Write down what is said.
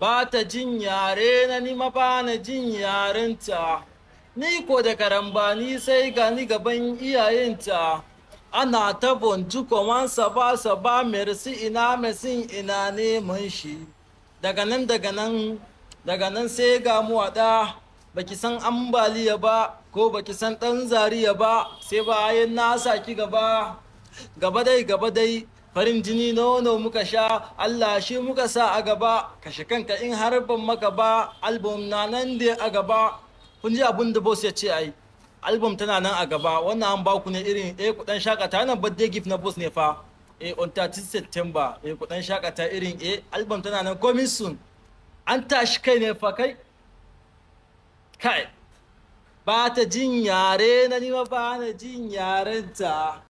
ba ta jin yare na ni ma ba na jin yarenta ni ko da karambani sai gani gaban iyayenta ana ta bontu koman saba saba merci ina mesin ina neman shi daga nan daga nan daga nan sai ga mu waɗa baki san ambaliya ba ko baki san ɗan zariya ba sai bayan na saki gaba gaba dai gaba dai farin jini nono muka sha Allah shi muka sa a gaba kashe kanka in har ban maka ba album na nan da a gaba kun ji abin da boss ya ce ai album tana nan a gaba wannan an baku ne irin eh kudan shakata wannan birthday gift na boss ne fa eh on 30 September eh kudan shakata irin eh album tana nan coming soon an tashi kai ne fa kai kai ba ta jin yare na nima ba na jin yarenta